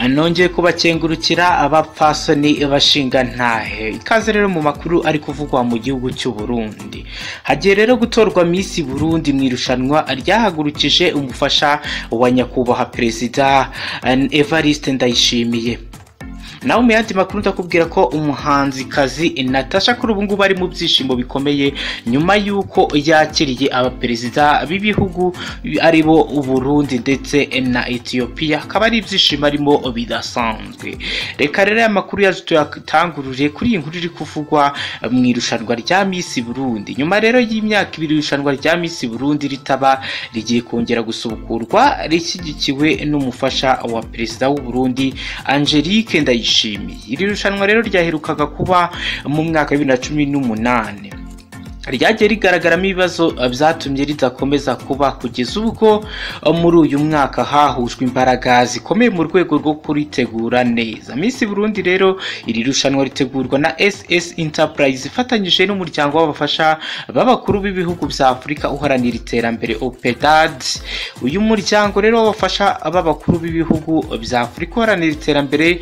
nongeye kubakengurukira abapfasoni bashingantahe ikaze rero mu makuru ari kuvugwa mu gihugu cy'u Burundi hagiye rero gutorwa Miss Burundi mu irushanwa ryahagurukije umufasha wa nyakubahwa perezida Evariste Ndayishimiye nawe mu yandi makuru ndakubwira ko umuhanzikazi natasha kuri ubu ngubu ari mu byishimo bikomeye nyuma y'uko yakiriye abaperezida b'ibihugu aribo uburundi ndetse na etiyopiya akaba ari ibyishimo arimo bidasanzwe reka rero aya makuru yaje tuyatangurure kuri iyi nkuru iri kuvugwa mu irushanwa rya misi burundi nyuma rero y'imyaka ibiri irushanwa rya misi burundi ritaba rigiye kongera gusubukurwa rishyigikiwe n'umufasha wa perezida w'uburundi angelique ndayishimiye iri rushanwa rero ryaherukaga kuba mu mwaka wa bibiri na cumi n'umunani ryagiye rigaragaramo ibibazo byatumye ridakomeza kuba kugeza ubwo muri uyu mwaka hahujwe imbaraga zikomeye mu rwego rwo kuritegura neza minsi Burundi rero iri rushanwa ritegurwa na SS Enterprise ifatanyije n'umuryango w'abafasha b'abakuru b'ibihugu bya Afurika uharanira iterambere OPEDAD uyu muryango rero w'abafasha b'abakuru b'ibihugu bya Afurika uharanira iterambere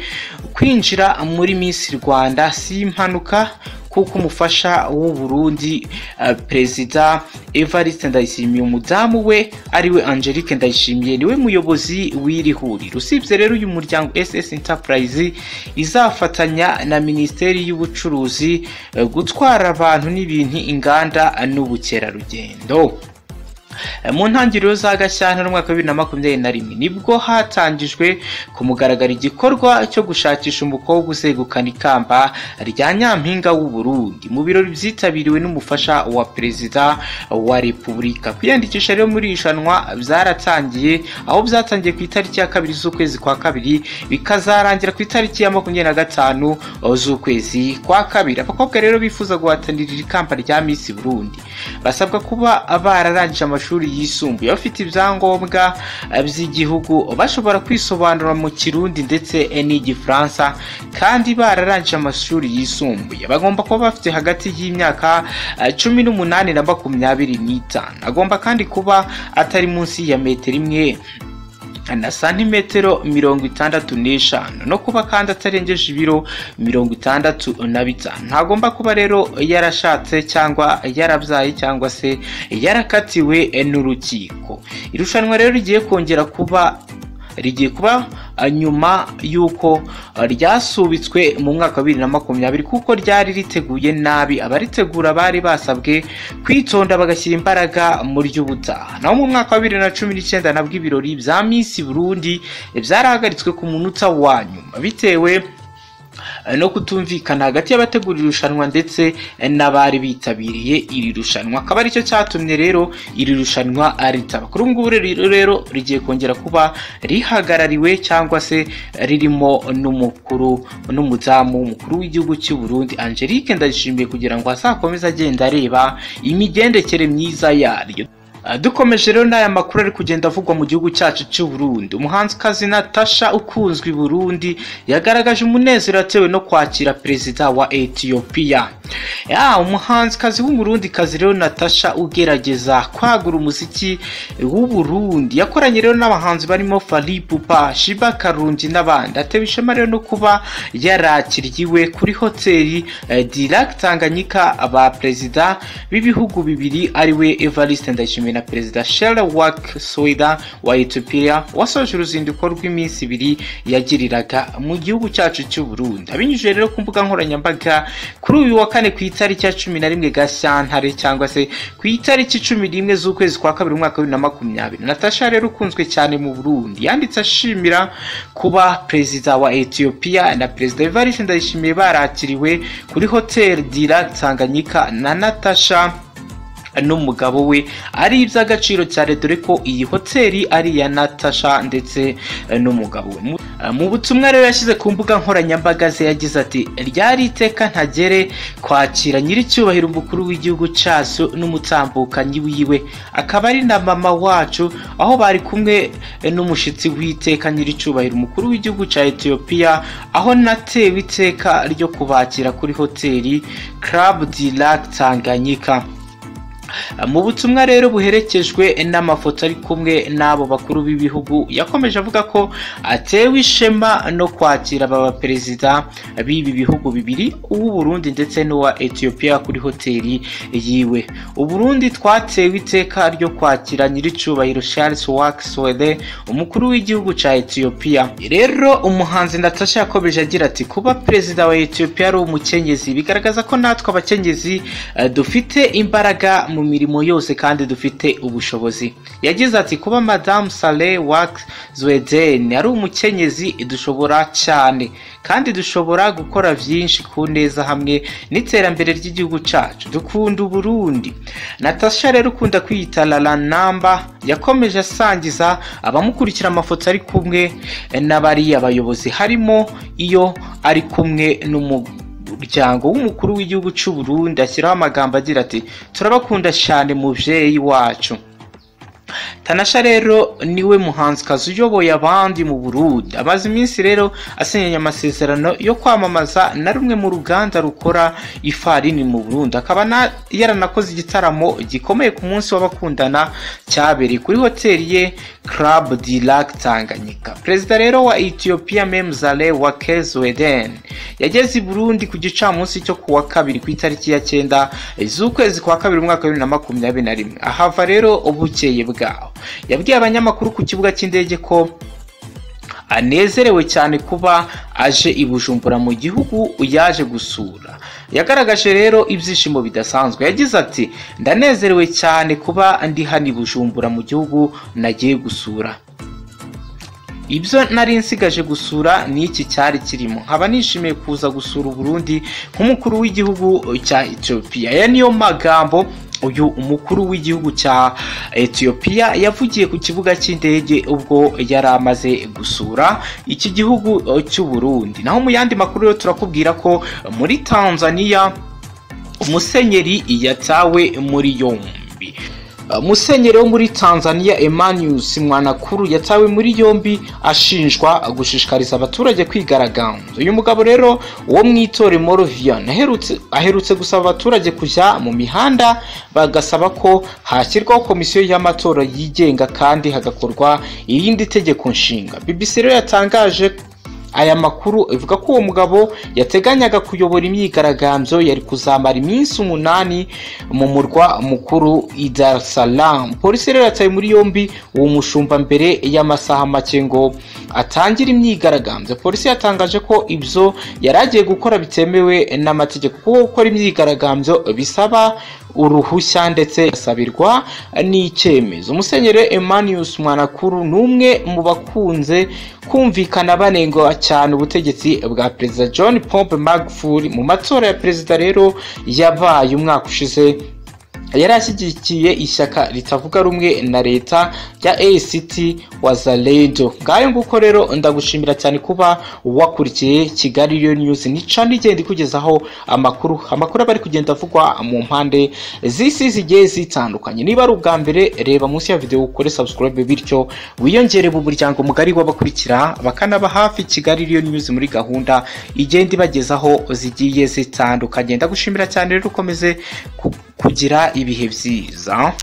kwinjira muri minsi Rwanda si impanuka kuko umufasha w'u Burundi perezida Evariste Ndayishimiye umudamu we ariwe Angelique Ndayishimiye niwe muyobozi w'iri huriro usibye rero uyu muryango SS Enterprise izafatanya na Minisiteri y'Ubucuruzi gutwara abantu n'ibintu inganda n'ubukerarugendo mu ntangiriro za gashyantare umwaka wa bibiri na makumyabiri na rimwe nibwo hatangijwe ku mugaragaro igikorwa cyo gushakisha umukobwa uzegukana ikamba rya nyampinga Burundi mu birori byitabiriwe n'umufasha wa perezida wa repubulika kwiyandikisha rero muri iri shanwa byaratangiye aho byatangiye ku itariki ya kabiri z'ukwezi kwa kabiri bikazarangira ku itariki ya makumyabiri na gatanu z'ukwezi kwa kabiri abakobwa rero bifuza guhatanira iri kamba rya misi Burundi basabwa kuba bararangije amashuri amashuri yisumbuye bafite ibyangombwa by'igihugu bashobora kwisobanura mu kirundi ndetse n'igifaransa kandi bararangije amashuri yisumbuye bagomba kuba bafite hagati y'imyaka cumi n'umunani na makumyabiri n'itanu agomba kandi kuba atari munsi ya metero imwe na santimetero mirongo itandatu n'eshanu no kuba kandi atarengeje ibiro mirongo itandatu na bitanu ntagomba kuba rero yarashatse cyangwa yarabyaye cyangwa se yarakatiwe n'urukiko irushanwa rero rigiye kongera kuba rigiye kuba nyuma y'uko ryasubitswe mu mwaka wa bibiri na makumyabiri kuko ryari riteguye nabi abaritegura bari basabwe kwitonda bagashyira imbaraga mu ry'ubutaha naho mu mwaka wa bibiri na cumi n'icyenda nabwo ibirori bya minsi burundi byarahagaritswe ku munota wa nyuma bitewe no kutumvikana hagati y'abategura irushanwa ndetse n'abari bitabiriye iri rushanwa akaba aricyo cyatumye rero iri rushanwa ritaba kuri ubu ngubu rero rigiye kongera kuba rihagarariwe cyangwa se ririmo n'umukuru n'umudamu w'umukuru w'igihugu cy'u Burundi angelique ndayishimiye kugira ngo azakomeze agenda areba imigendekere myiza yaryo dukomeje rero n'aya makuru ari kugenda avugwa mu gihugu cyacu cy'u Burundi umuhanzikazi Natasha ukunzwe i Burundi yagaragaje umunezero atewe no kwakira perezida wa Ethiopia ya umuhanzikazi w'umurundikazi rero Natasha ugerageza kwagura umuziki w'u Burundi yakoranye rero n'abahanzi barimo Fally Ipupa Shiba Karungi n'abandi atewe ishema rero no kuba yarakiriwe kuri hoteli Dirac Tanganyika aba perezida b'ibihugu bibiri ariwe Evariste Ndayishimiye na perezida Sherwak Soida wa Ethiopia wasoje uruzinduko rw'iminsi ibiri yagiriraga mu gihugu cyacu cy'u Burundi abinyujije rero ku mbuga nkoranyambaga kuri uyu wa kane ku itariki ya cumi na rimwe gashyantare cyangwa se ku itariki cumi n'imwe z'ukwezi kwa kabiri umwaka wa bibiri na makumyabiri natasha rero ukunzwe cyane mu burundi yanditse ashimira kuba perezida wa etiyopiya na perezida evariste ndayishimiye barakiriwe kuri hoteli dira tanganyika na natasha n'umugabo we ari iby'agaciro cyane dore ko iyi hoteli ari iya natasha ndetse n'umugabo we mu butumwa rero yashyize ku mbuga nkoranyambaga ze yagize ati ryari iteka ntagere kwakira nyir'icyubahiro umukuru w'igihugu cyacu n'umutambukanyi wiwe akaba ari na mama wacu aho bari kumwe n'umushyitsi w'iteka nyir'icyubahiro umukuru w'igihugu cya etiyopiya aho natewe iteka ryo kubakira kuri hoteli club du lac tanganyika mu butumwa rero buherekejwe n'amafoto ari kumwe n'abo bakuru b'ibihugu yakomeje avuga ko atewe ishema no kwakira aba perezida b'ibi bihugu bibiri uw'u Burundi ndetse n'uwa Ethiopia kuri hoteli yiwe u Burundi twatewe iteka ryo kwakira nyir'icyubahiro Charles Wakeswede umukuru w'igihugu cya Ethiopia rero umuhanzi Natasha yakomeje agira ati kuba perezida wa Ethiopia ari umukenyezi bigaragaza ko natwe abakenyezi eh, dufite imbaraga mu mirimo yose kandi dufite ubushobozi yagize ati kuba madamu sale waki zweden ari umukenyezi dushobora cyane kandi dushobora gukora byinshi ku neza hamwe n'iterambere ry'igihugu cyacu dukunda uburundi natasha rero ukunda kwiyita rara namba yakomeje asangiza abamukurikira amafoto ari kumwe n'abariya bayobozi harimo iyo ari kumwe n'umu umuryango w'umukuru w'igihugu cy'u Burundi ashyiraho amagambo agira ati turabakunda cyane mubyeyi wacu tanasha rero niwe muhanzikazi uyoboye abandi mu burundi amaze iminsi rero asinyanye amasezerano yo kwamamaza na rumwe mu ruganda rukora ifarini mu burundi akaba na- yaranakoze igitaramo gikomeye ku munsi w'abakundana cyabereye kuri hoteli ye club di lac tanganyika perezida rero wa ethiopia memzale wa kezweden yageze i burundi ku gicamunsi cyo ku wa kabiri ku itariki ya cyenda z'ukwezi kwa kabiri umwaka wa bibiri na makumyabiri na rimwe ahava rero ubukeye bwaho yabwiye abanyamakuru ku kibuga cy'indege ko anezerewe cyane kuba aje i bujumbura mu gihugu yaje gusura yagaragaje rero ibyishimo bidasanzwe yagize ati ndanezerewe cyane kuba ndi hano i bujumbura mu gihugu nagiye gusura ibyo nari nsigaje gusura ni iki cyari kirimo nkaba nishimiye kuza gusura uburundi nk'umukuru w'igihugu cya ethiopia aya niyo magambo uyu umukuru w'igihugu cya ethiopia yavugiye ku kibuga cy'indege ubwo yari amaze gusura iki gihugu eh, cy'u Burundi naho mu yandi makuru rero turakubwira ko muri tanzania umusenyeri yatawe muri yombi musenyeri wo muri tanzania emanius mwanakuru yatawe muri yombi ashinjwa gushishikariza abaturage kwigaragambya uyu mugabo rero wo mu itore morovian aherutse, aherutse gusaba abaturage kujya mu mihanda bagasaba ko hashyirwaho komisiyo y'amatora yigenga kandi hagakorwa irindi tegeko nshinga bbc rero yatangaje aya makuru ivuga ko uwo mugabo yateganyaga kuyobora imyigaragambyo yari kuzamara iminsi umunani mu murwa mukuru i Dar es Salaam polisi rero yataye muri yombi uwo mushumba mbere y'amasaha make ngo atangire imyigaragambyo polisi yatangaje ko ibyo yari agiye gukora bitemewe n'amategeko kuko gukora imyigaragambyo bisaba uruhushya ndetse asabirwa n'icyemezo umusenyeri emanius mwanakuru ni umwe mu bakunze kumvikana banengwa cyane ubutegetsi bwa perezida john pompe magufuli mu matora ya perezida rero yabaye umwaka ushize yari ashyigikiye ishyaka ritavuga rumwe na leta rya act wazalendo ngayo nguko rero ndagushimira cyane kuba wakurikiye kigali rero news nica nigenda ikugezaho amakuru amakuru aba ari kugenda avugwa mu mpande z'isi zigiye zitandukanye niba ari ubwa mbere reba munsi ya videwo ukore subscribe bityo wiyongere mu muryango mugari w'abakurikira bakanaba hafi kigali rero news muri gahunda igenda ibagezaho zigiye zitandukanye ndagushimira cyane rero ukomeze ku- kugira ibihe byiza